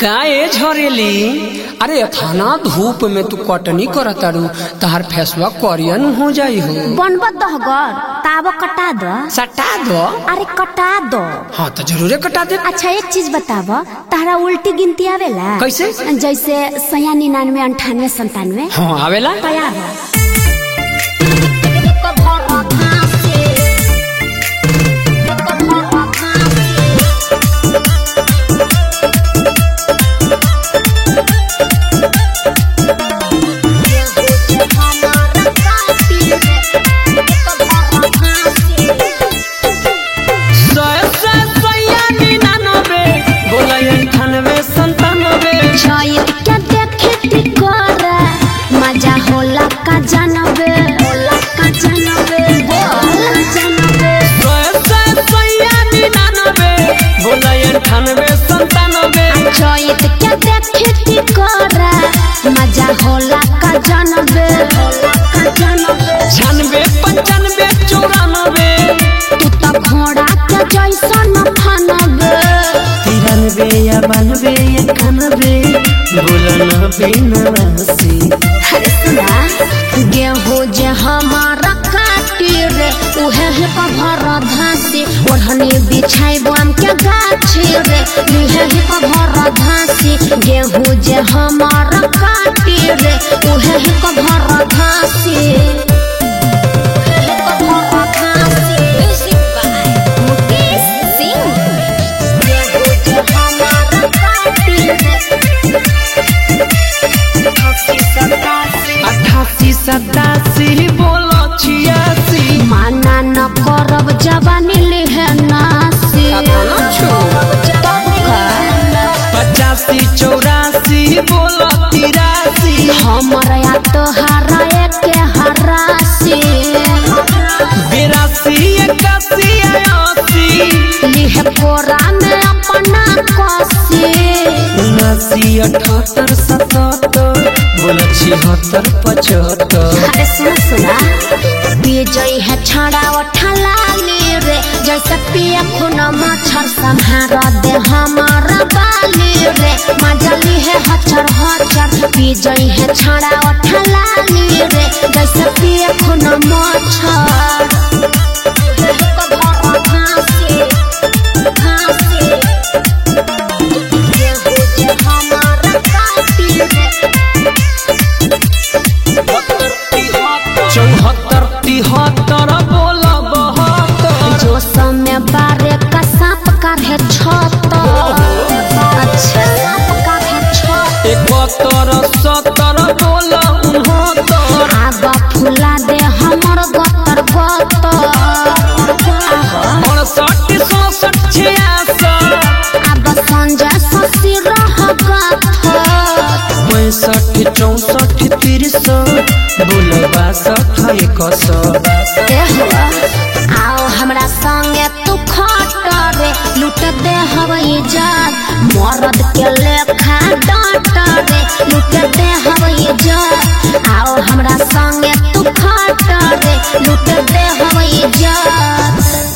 का ए झरेली अरे थाना धूप में तू कटनी करतारू तहार फेसवा करियन हो जाई हो बनब दहगर ताब कटा द सटा दो अरे कटा दो हाँ तो जरूरे कटा दे अच्छा एक चीज बताब तारा उल्टी गिनती आवेला कैसे? जैसे सया निन्यानवे अंठानवे संतानवे हाँ आवेला तैयार हो छाइत के देखे कर मजा होला का जानबे होला का जानबे होला जानबे छाइत के देखे कर मजा होला का जानबे होला का जानबे छानबे पंचानबे चौरानबे तू तो घोड़ा के जैसन फनबे तिरानबे या बानबे इक्यानबे बोलनबे नवासी अरे सुना गेहूं जे हमारा काटी रे उहे ही कभर धासी ओढ़नी बिछाई बम के गाछी रे उहे ही कभर धासी गेहूं जे हमारा काटी रे उहे ही कभर धासी उहे ही कभर धासी। Music by Mukesh Singh. गेहूं जे हमारा काटी रे अठासी सतासी बोलो छियासी माना न करब जवानी लिहे नासी तब का पचासी चौरासी बोलो तिरासी हमर या तोहारा एके हरासी बिरासी इक्यासी अस्सी लिहे कोरा में अपना कसी उनासी अठहत्तर सतहत्तर बोलो छिहत्तर पचहत्तर अरे सुन सुना विजय है छड़ा उठलाली रे जैसे पिए खून मच्छर संहार दे हमारा बाली रे मजली है हचर हचर विजय है छड़ा उठलाली रे जैसे पिए खून मच्छर घासी घासी गेहूं जे हमारा काटी रे चौहत्तर तिहत्तर बोलो बहत्तर जो समय बारे का सांप का है छत अच्छा सांप का है छत इकहत्तर सत्तर बोलो उनहत्तर आग फुला दे हमर गतर गतर अड़सठ सड़सठ छियासठ अब संजय शशि रह गथर पैंसठ चौसठ तिरसठ बोलो बासठ इकसठ एहो, आओ हमरा संगे तू खट रे लूट दे हवाई जहाज मरद के लेखा डांट रे लूट दे हवाई जहाज आओ हमरा संगे तू खट रे लूट दे हवाई जहाज